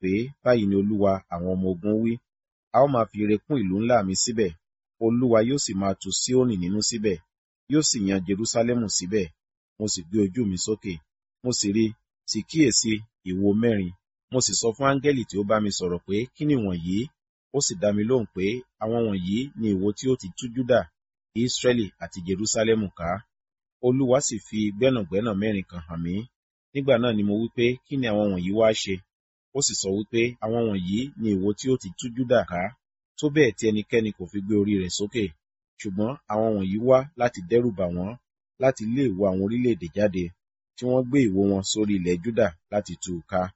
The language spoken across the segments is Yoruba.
pé báyìí ni olúwa àwọn ọmọ ogun wí a ó máa fi ire kún ìlú ńlá mi síbẹ̀ olúwa yóò sì máa tu síónì nínú síbẹ̀ yóò sì yan jerúsálẹ́mù síbẹ̀ mo sì gbé ojú mi sókè mo sì rí sì kíyèsí ìwo mẹ́rin mo sì sọ fún áńgẹ́lì tí ó bá mi sọ̀rọ̀ pé kí ni wọ̀nyí ó sì dá mi lóhùn pé àwọn wọ̀nyí ni ìwo tí ó ti tú júdà ísírẹ́lì àti jerúsálẹ́mù ká olúwa sì fi gbẹ́nàgbẹ́nà mẹ́rin kan hàn mí nígbà náà ni mo wí pé kí ni àwọn wọ̀nyí wá ṣe ó sì sọ wípé àwọn wọ̀nyí ni ìwo tí ó ti tú júdà ká tó bẹ́ẹ̀ tí ẹnikẹ́ni kò fi gbé orí rẹ̀ sókè ṣùgbọ́n àwọn wọ̀nyí wá láti dẹ́rù bà wọ́n láti lé ìwo àwọn orílẹ̀-èdè jáde tí wọ́n gbé ìwo wọn sórí ilẹ̀ júdà láti tú u ká.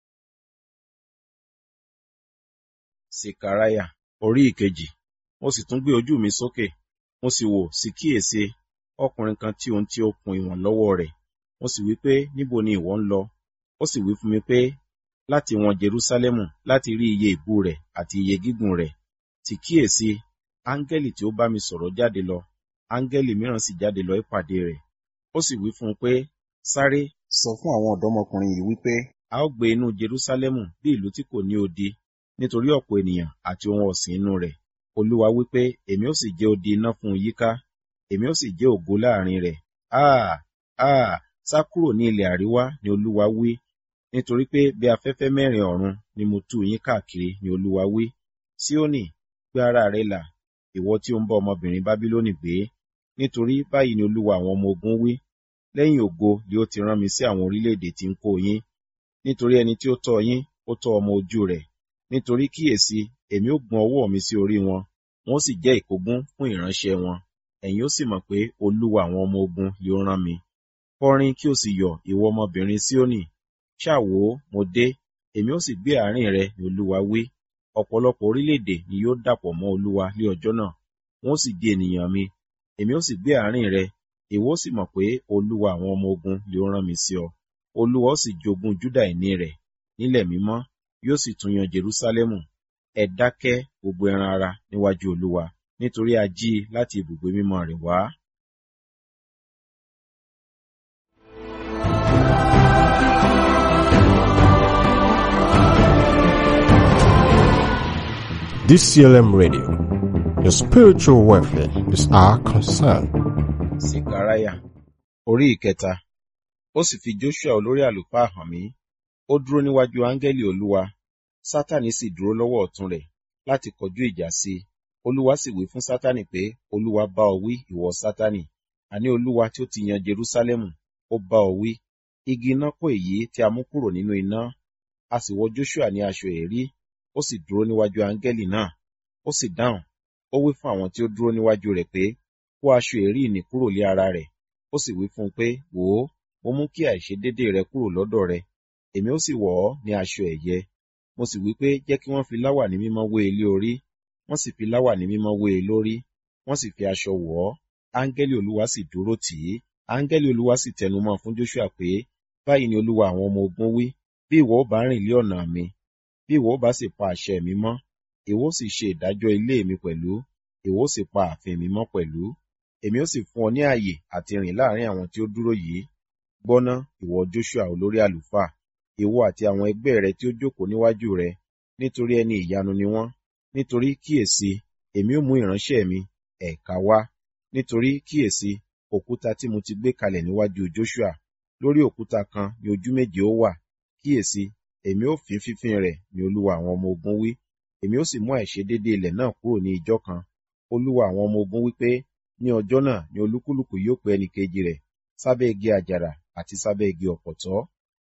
sekaraya orí ìkejì mo sì tún gbé ojú mi sókè mo sì wò sí kíyèsí ọkùnrin kan tí ohun tí ó kun ìwọ̀n lọ́wọ́ rẹ̀ mo sì wí pé níbo ni ìwọ ń lọ ó sì wí fún mi pé láti wọn jerúsálẹ́mù láti rí iye ìbú rẹ̀ àti iye gígùn rẹ̀ sì kíyèsí áńgẹ́lì tí ó bá mi sọ̀rọ̀ jáde lọ áńgẹ́lì mìíràn sì jáde lọ ìpàdé rẹ̀ ó sì wí fún un pé sáré sọ fún àwọn ọ̀dọ́mọkùnrin yìí wípé a ó gbé inú jerúsálẹ́mù bí ìlú tí kò ní odi nítorí ọ̀pọ̀ ènìyàn àti ohun ọ̀sìn inú rẹ̀ olúwa wípé èmi ó sì jẹ́ odi iná fún un yíká èmi ó sì jẹ́ ògo láàrin rẹ̀ áà áà sá kúrò ní ilẹ̀ àríwá ni olúwa wí nítorí pé bí afẹ́fẹ́ mẹ́rin ọ̀run ni mo tú yín káàkiri ni olúwa wí síónì gbé ara rẹ là ìwọ tí ó ń bá ọmọbìnrin bábílónì gbé nítorí báyìí ni olúwa àwọn ọmọ ogun wí lẹ́yìn ògo ni ó ti rán mi sí àwọn orílẹ̀-èdè tí ń kó yín nítorí ẹni tí ó tọ́ yín ó tọ́ ọmọ ojú rẹ̀ nítorí kíyèsí èmi ó gbọ́n ọwọ́ mi sí orí wọn wọn ó sì jẹ́ ìkógun fún ìránṣẹ́ wọn ẹ̀yin ó sì mọ̀ pé olúwa àwọn ọmọ ogun ni ó rán mi kọrin kí o sì yọ̀ ìwọ ọmọbìnrin síónì ṣáà wò ó mo dé èmi ó sì gbé àárín rẹ ní olúwa wí ọ̀pọ̀lọpọ̀ orílẹ̀-èdè ni yóò dàpọ̀ mọ́ olúwa ní ọjọ́ náà wọn ó sì di ènìyàn mi èmi ó sì gbé àárín rẹ ìwọ ó sì mọ̀ pé olúwa àwọn ọmọ ogun ni ó rán mi sí ọ olúwa ó sì jogún júdà ìní rẹ̀ nílẹ̀ mímọ́ yóò sì tún yan jerúsálẹ́mù ẹ dákẹ́ gbogbo ẹran ara níwájú olúwa nítorí a jí i láti ibùgbé mímọ́ rẹ̀ wá. DCLM Radio. Your spiritual welfare is our concern. Sekaraya orí ìkẹta ó sì fi Joshua olórí àlùfáà hàn mí ó dúró níwájú áńgẹ́lì olúwa sátani sì dúró lọ́wọ́ ọ̀tún rẹ̀ láti kọjú ìjà sí i olúwa sì wí fún sátani pé olúwa bá ọ wí ìwọ sátani àní olúwa tí ó ti yan Jerúsálẹ́mù ó bá ọ wí igi iná kó èyí tí a mú kúrò nínú iná a sì wọ Joshua ní aṣọ èérí ó sì dúró níwájú áńgẹ́lì náà ó sì dáhùn ó wí fún àwọn tí ó dúró níwájú rẹ̀ pé kó aṣọ èérí ìní kúrò lé ara rẹ̀ ó sì wí fún un pé wò ó mo mú kí àìṣedéédéé rẹ kúrò lọ́dọ̀ rẹ èmi ó sì wọ̀ ọ́ ní aṣọ ẹ̀yẹ mo sì wí pé jẹ́ kí wọ́n fi láwàní mímọ́ wé e lé orí wọ́n sì fi láwàní mímọ́ wé e lórí wọ́n sì fi aṣọ wọ̀ ọ́ áńgẹ́lì olúwa sì dúró tì í áńgẹ́lì olúwa sì tẹnumọ́ fún Joshua pé báyìí ni olúwa àwọn ọmọ ogun wí bí ìwọ ó bá rìn lé ọ̀nà mi bí ìwọ ó bá sì pa àṣẹ mi mọ́ ìwọ ó sì ṣe ìdájọ́ ilé mi pẹ̀lú ìwọ ó sì pa ààfin mi mọ́ pẹ̀lú èmi ó sì fún ọ ní ààyè àti rìn láàrin àwọn tí ó dúró yìí gbọ́ná ìwọ Joshua olórí àlùfáà ìwọ àti àwọn ẹgbẹ́ rẹ tí ó jókòó níwájú rẹ nítorí ẹni ìyanu ni wọ́n nítorí kíyèsí èmi ó mú ìránṣẹ́ mi ẹ̀ka wá nítorí kíyèsí òkúta tí mo ti gbé kalẹ̀ níwájú Joshua lórí òkúta kan ni ojú méje ó wà kíyèsí èmi ó fín fífín rẹ̀ ní olúwa àwọn ọmọ ogun wí èmi ó sì mú àìṣedéédé ilẹ̀ náà kúrò ní ijọ́ kan olúwa àwọn ọmọ ogun wí pé ní ọjọ́ náà ni olúkúlùkù yóò pe ẹnìkejì rẹ̀ sábẹ́ igi àjàrà àti sábẹ́ igi ọ̀pọ̀tọ́.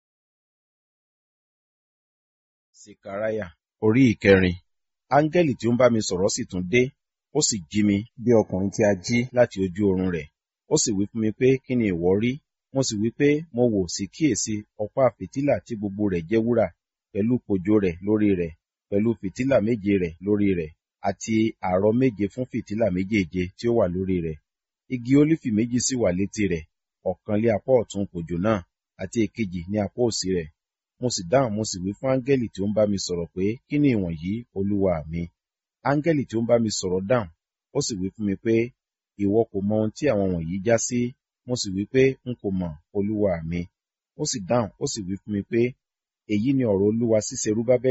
Sekaraya orí ìkẹrin áńgẹ́lì tí ó ń bá mi sọ̀rọ̀ sì tún dé ó sì jí mi bí ọkùnrin tí a jí láti ojú oorun rẹ̀ ó sì wí fún mi pé kí ni ìwọ rí mo sì wí pé mo wò sí kíyèsí ọ̀pá fìtílà tí gbogbo rẹ̀ jẹ́ wúrà pẹ̀lú kòjò rẹ̀ lórí rẹ̀ pẹ̀lú fìtílà méje rẹ̀ lórí rẹ̀ àti àrọ̀ méje fún fìtílà méjèèje tí ó wà lórí rẹ̀ igi ólífì méjì sì wà létí rẹ̀ ọ̀kan lé apá ọ̀tún kòjò náà àti èkejì ní apá òsì rẹ̀ mo sì dáhùn mo sì wí fún áńgẹ́lì tí ó ń bá mi sọ̀rọ̀ pé kí ni ìwọ̀nyí olúwa mi áńgẹ́lì tí ó ń bá mi sọ̀rọ̀ dáhùn ó sì wí fún mi pé ìwọ kò mọ ohun tí àwọn wọ̀nyí já sí mo sì wí pé n kò mọ̀ olúwa mi ó sì dáhùn ó sì wí fún mi pé èyí ni ọ̀rọ̀ olúwa sí Serúbábẹ́lì